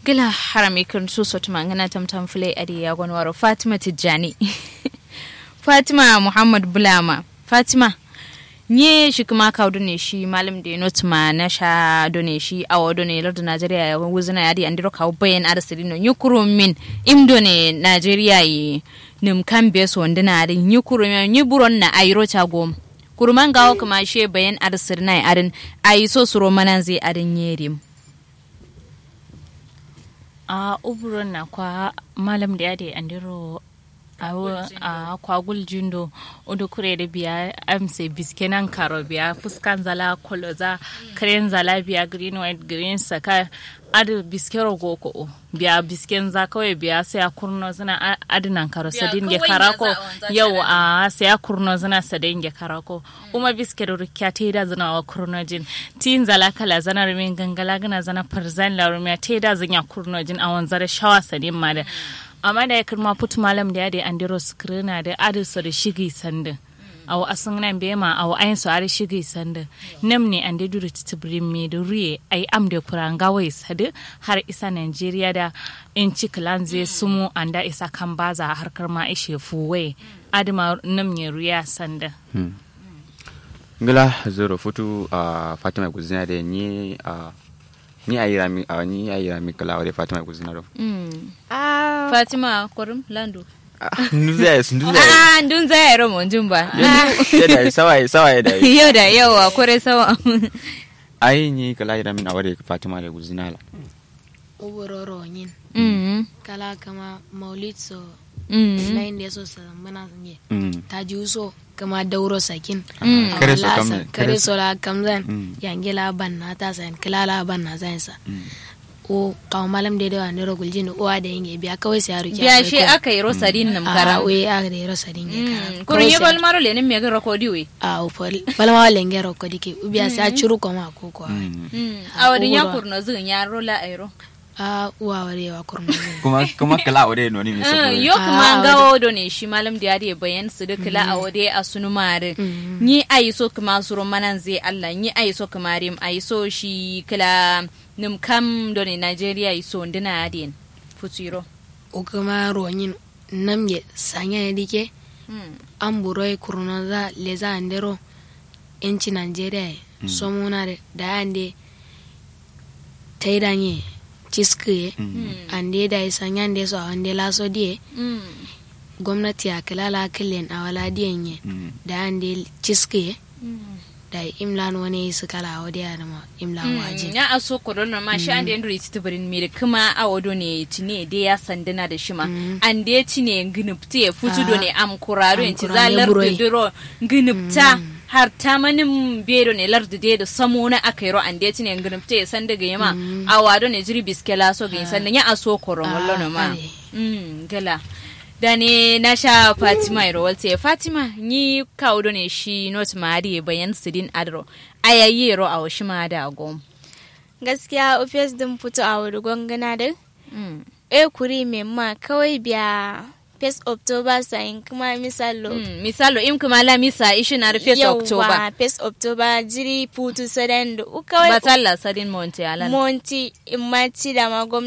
gila harami kan su sotu mangana tamtam fule adi ya gwanwaro fatima tijjani fatima muhammad bulama fatima nye shi kuma ka ne shi malam da not ma na sha done shi awo done lardu najeriya ya wuzuna ya di andiro ka bayan arsiri no nyukuru min im done najeriya yi nim kan be so ndina ari nyukuru min nyuburon na ayro cha gom kuruman gawo kuma she bayan arsiri na arin ayi so suro manan zai arin yerim a uburon na kwa malam da ya da andiro a kwagul jindo odo kure da biya amse biske nan karo biya fuskan zala koloza karen zala biya green white green saka adu biske rogo ko biya bisken za kawai biya sai a kurno zina adinan karo sadin ge karako yau a sai a kurno zina sadin ge karako kuma biske da rukya ta da zina wa kurno jin tin zala kala zana rumin gangala gana zana farzan la rumiya ta da zina kurno jin a wanzar shawa sadin ma da amma da ya kirma put malam da ya da andiro skrina da adiso da shigi sandin awo asun nan be ma awo ayin so ari shigi sandin nam ne ande duru titibrin me da ruye ai am da kuranga wai sadu har isa Nigeria da in ci zai sumu anda isa kan baza harkar ma ishe fuwe adima nam ne ruya sandin ngila zoro futu a fatima guzina da ni a ni a yira mi a ni a yira mi kala wale fatima guzina do ah fatima korum landu nduza nduza ah ndun za ya romo jumba yada sawa sawa yada yau da yawa kore sawa ai ni kala yira min a wale fatima da guzina la ubororo nyin mm kala kama maulid so mm na inda so sa mana sanye Mm. ta ji so kama dauro sakin Mm. A Kare so wala kam- sa- kare kare so- so la kamzan Mm. yange la ban na ta sayan kila la ban na sayan sa Mm. o kawo malam da da ne rogul jini uwa da yange biya kawai sai yaro biya shi aka yi rosarin nam a kara we aka da yaro sadin ge kara kurun yi bal maro lenin me ga rakodi we a o pol balma lenge ro ko dike ubiya sai a curu ko ma ko ko Mm. a wadin ya Ubura. kurno zin ya rola airo a uwa ware wa kurma kuma kuma kala wale no ni mi so yo kuma gawo do ne shi malam da yari bayan su duk la a wade a sunu mare ni ayi so kuma suro manan zai Allah ni ayi so kuma rim ayi so shi kila nim kam do ne Nigeria yi so ndina adin futuro o kuma ronyin nam ye sanya ne dike an buroi kurna za le za andero enci nigeria e somuna de da ande taidanye ciskiye ande da isa nyande so ande laso die gwamnati a kilala killen a wala diyan ye da ande ciskiye da imlan wani su kala wadi ya nama imlan waje ya aso korona ma shi ande nduri titibirin mi kuma a wado ne tine de ya sandana da shima ande tine nginipti ya futu do ne am kuraro Am en ci kurare zalar buroi. diro nginipta har ta manin bedo ne lardu de da samo na akairo ande tine nginipta ya sanda ga yama a wado ne jiri biskela so ga sanda ya aso korona Ah, wallo no ma are. mm gala da ne na sha fatima irowalte fatima ni kawo ne shi not mari bayan sidin adro ayayi ro a washi ma da gom gaskiya ofis din fito a wuri gwangana da e kuri mai ma kawai biya first october sayin kuma misalo Mm, misalo im kuma la misa ishi na rufe october first october jiri putu sadan da kawai batalla sadin monte alan monti imati da ma